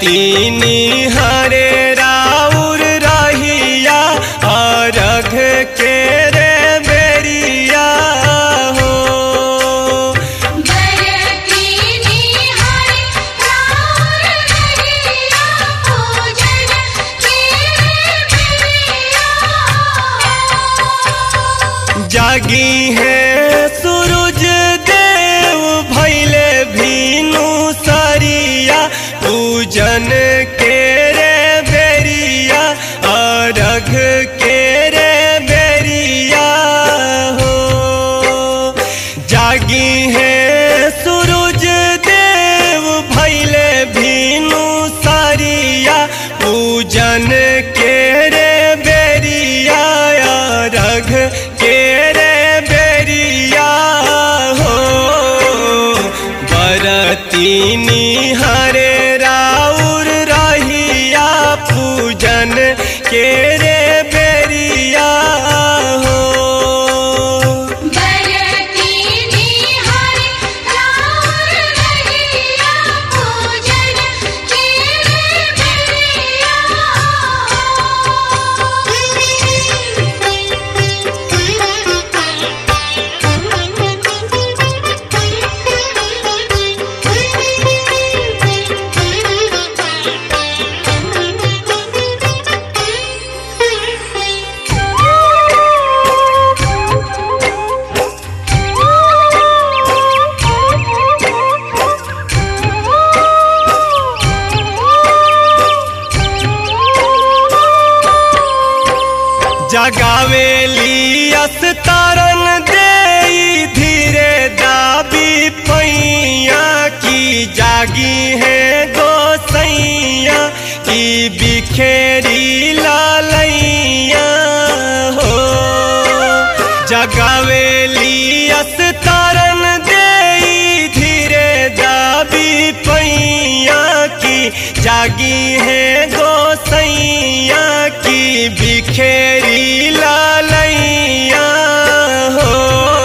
बरतीनी हरे राउर रहिया अरघ के रे बेरिया हो बरतीनी हरि राउर रहिया पूजन के बेरिया जागी है सूरज देव भैले भीनु सरिया पूजन के रे बेरिया अरघ के रे बेरिया हो जागी है सूरज देव भैले भीनु सरिया पूजन के रे बेरिया रघ के रे बेरिया हो बरतीनी हरे राउर रहिया पूजन के रे बेरिया हो बरतीनी हरि राउर रहिया पूजन के जगावेली अस्तारन दे धीरे दाबी पैया की जागी है गोसैया की बिखेरी लालैया हो जगावेली अस्तारन दे धीरे दाबी पैया की जागी है गोसैया की बिखेरी लालैया हो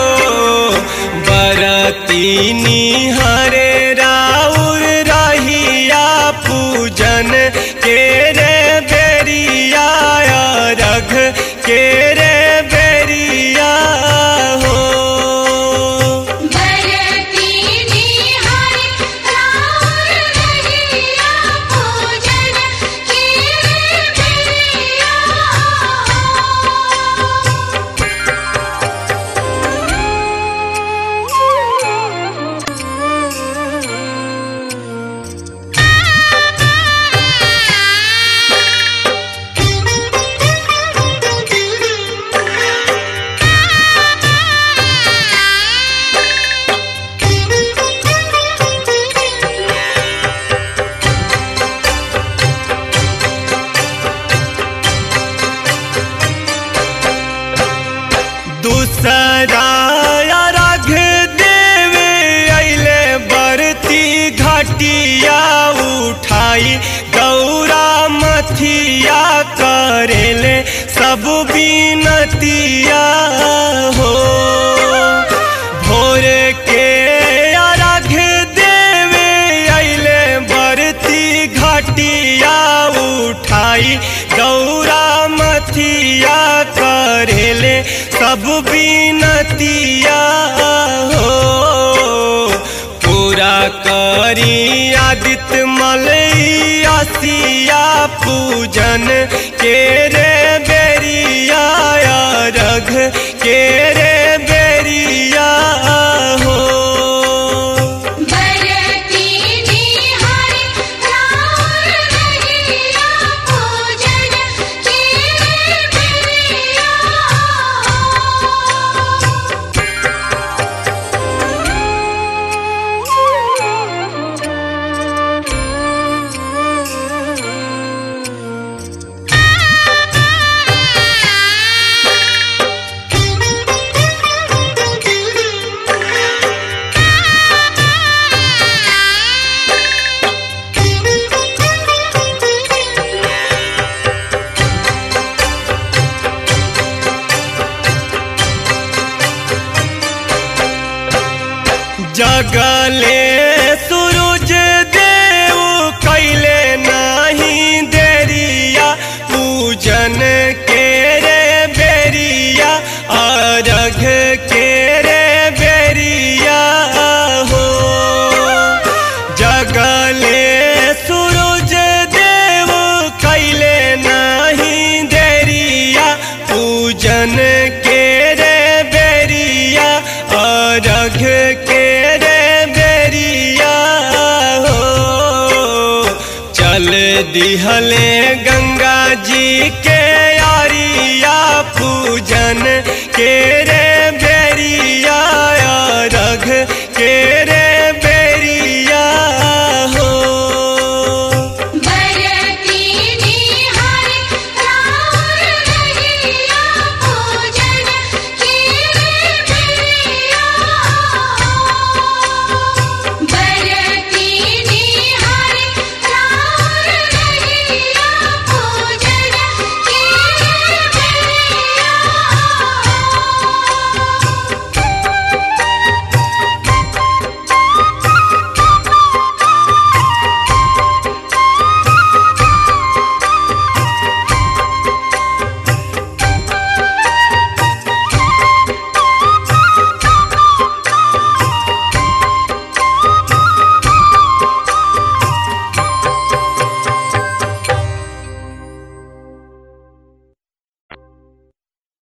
बरतीनी हरे राउर रहिया पूजन के रे बेरिया रघ के रे बेरिया हो बरतीनी हरि राउर रहिया पूजन के बेरिया दूसरा रघ देवे अले बरती घटिया उठाई गौरा मथिया करेले सब बीनतिया हो भोर के अर्घ देवे अले बरती घटिया उठाई गौरा मथिया करेले सब बीनतिया हो पूरा करी आदित्य मलैया सिया पूजन के रे बेरिया रघ के रे बेरिया हो बरतीनी हरि राउर रहिया पूजन के बेरिया जगले सूरज देव कैले न जल दिहले गंगा जी के यारिया पूजन के रे बेरिया रघ के